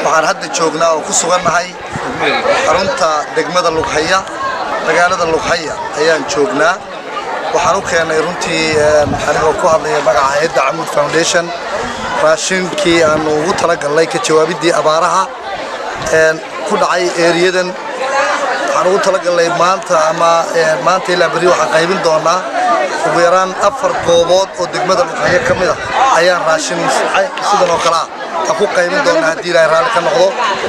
waxaan hadda joognaa oo ku sugannahay xarunta degmada lughaya magaalada lughaya ayaan joognaa waxaan u keennay runtii anigoo ku hadlaya magaca hayadda camuud foundation raashinkii aanu ugu talagalnay ka jawaabiddii abaaraha ku dhacay eeriyadan waxaan ugu talagalnay maanta ama maanta ilaa berri waxaan qaybin doonaa ugu yaraan afar goobood oo degmada lughaya ka mid ah ayaan raashin sidan oo kale ah aan ku qaybin doonaa haddii ilaahay raalli ka noqdo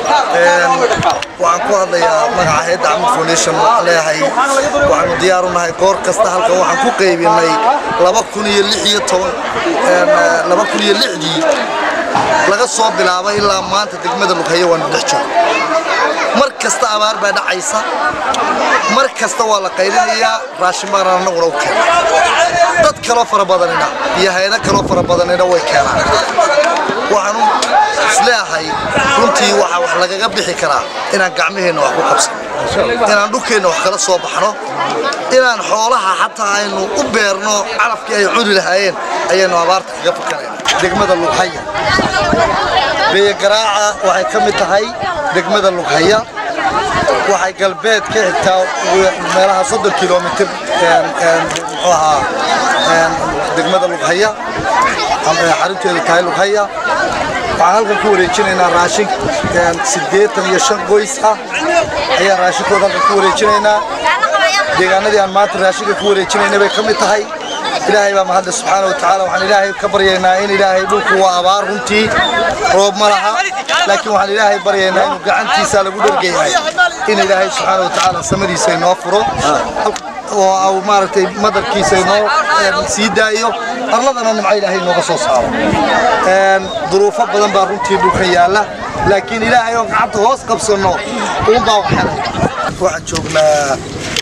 waxaan ku hadlayaa magaca hayadda camud foundation waxaan leeyahay waxaanu diyaar u nahay goor kasta halkan waxaan ku qaybinay laba kun iyo lix iyo toban laba kun iyo lixdii laga soo bilaabay ilaa maanta degmada lughaya waanu dhex joogo mar kasta abaar baa dhacaysa mar kasta waa la qaylinayaa raashin baana annaguna u keena dad kaloo fara badanina iyo hay-ado kaloo fara badanina way keenaan waxaanu isleeyahay runtii waxaa wax lagaga bixi karaa inaan gacmaheenna wax ku qabsano inaan dhulkeenna wax kala soo baxno inaan xoolaha xataa aynu u beerno calafkii ay cuni lahaayeen ayaynu abaarta kaga fakanayna degmada lughaya beegaraaca waxay ka mid tahay degmada lughaya waxay galbeed ka xigtaa meelaha soddon kilomitir muxuu ahaa degmada lughaya xarunteedu tahay lughaya waxaan halkan ku wareejinaynaa raashin siddeetan iyo shan qoys ah ayaan raashinkooda halkan ku wareejinaynaa deegaanadii aan maanta raashinka ku wareejinayna bay ka mid tahay ilaahay baa mahadle subxaana watacaala waxaan ilaahay ka baryaynaa in ilaahay dhulku waa abaar runtii roob ma laha laakiin waxaan ilaahay baryaynaa inuu gacantiisa lagu dhergayahay in ilaahay subxaana watacaala samadiisa inoo furo oo au maaragtay madarkiisa inoo sii daayo arladana nimco ilaahay inooga soo saaro duruufo badan baa runtii dhulkan yaalla laakiin ilaahay oo gacanta hoos qabsanno uunbaa wax helay waxaan joognaa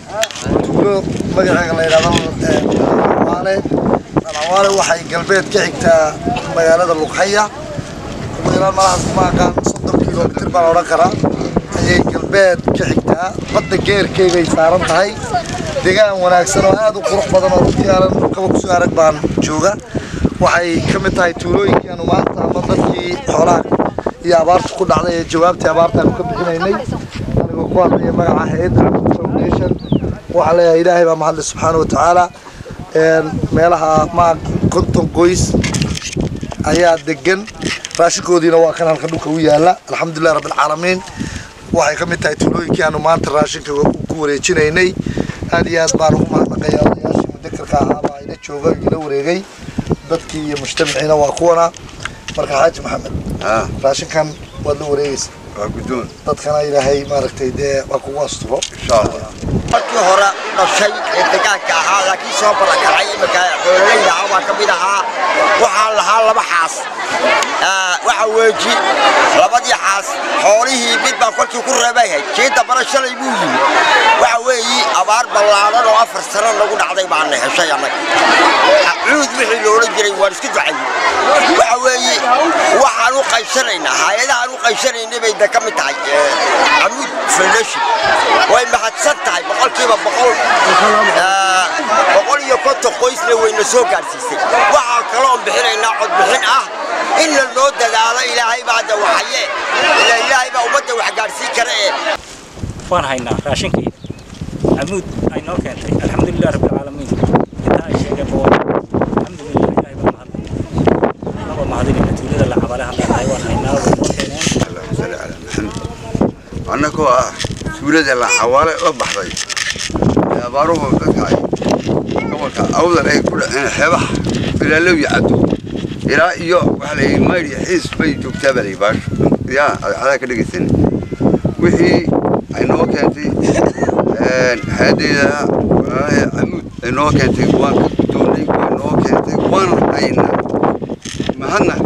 tuulo magaceega la yidhahdo awaale awaale waxay galbeed ka xigtaa magaalada lughaya ugu yaraan malahaas kuma aqaan soddon kilomitir baan odhan karaa ayay galbeed ka xigtaa badda geerkeygay saaran tahay deegaan wanaagsan oo aad u qurux badan oo runtii aanan dhulkaba kusoo arag baan jooga waxay ka mid tahay tuulooyinkii aanu maanta ama dadkii xoolaha iyo abaarta ku dhacday ee jawaabtii abaarta aanu ka bixinaynay anigoo ku hadlaya magaca hay-adda camud foundation waxaan leeyahay ilaahay baa mahadle subxaana wa tacaala meelaha ma konton qoys ayaa degan raashinkoodiina waa kan halkan dhulka u yaala alxamdulilah rabbilcaalamiin waxay ka mid tahay tuulooyinkii aanu maanta raashinka ku wareejinaynay aad iyo aad baan ugu mahadnaqayaa odayaashii mudakarka ahaabaa ila jooga ila wareegay dadkii iyo mujtamaciina waa kuwana marka xaaji maxamed raashinkan waad la wareegaysa waa guddoon dadkana ilaahay maaragtay dee waa kugu asturo insha allah markii hore dhashay ee degaanka ahaa laakiin soo barakacay iminka xoolalayda ah baa ka mid ahaa waxaan lahaa laba xaas waxa weeji labadii xaas xoolihii mid baa kolkii ku reebayhay kii dambana shalay buu yimi waxa weeyi abaar ballaadan oo afar sano nagu dhacday baana heshay annaga cuud wixii loola jiray waan iska ducayey waxa weeyi waxaan u qaybsanaynaa hay-adahaan u qaybsanaynay bay da ka mid tahay camuud foundation way mahadsan tahay boqolkiiba boqol boqol iyo konton qoysna wayna soo gaadhsiisay waxaa kaloon bixinaynaa codbixin ah in la noo dadaalo ilaahay baa da waxaye ila ilaahay baa ummadda wax gaadhsiin kara ee waan haynaa raashinkii camuud ay noo keentay alxamdulilah rabbilcaalamiin intaa ay sheegeen boo alxamdulilah ilaahay baa mahad anagoo mahadinayna tuulada la cabale hadaan waan haynaa way noo keeneen allahuma salli calaa maxamed annagoo ah tuulada la xawaale la baxday ee abaaruhu dadka ay gobolka awdal ay ku dhaceen xeebaha ilaalow iyo caddo ilaa iyo waxaa la yidhi mayr iyo xiis bay joogtaa baa la yidhi baasho yaa adaa ka dhegaysan wixii ay noo keentay hay-addeeda walaalaha camuud ay noo keentay waan ka guddoonnay way noo keentay waan haynaa mahadna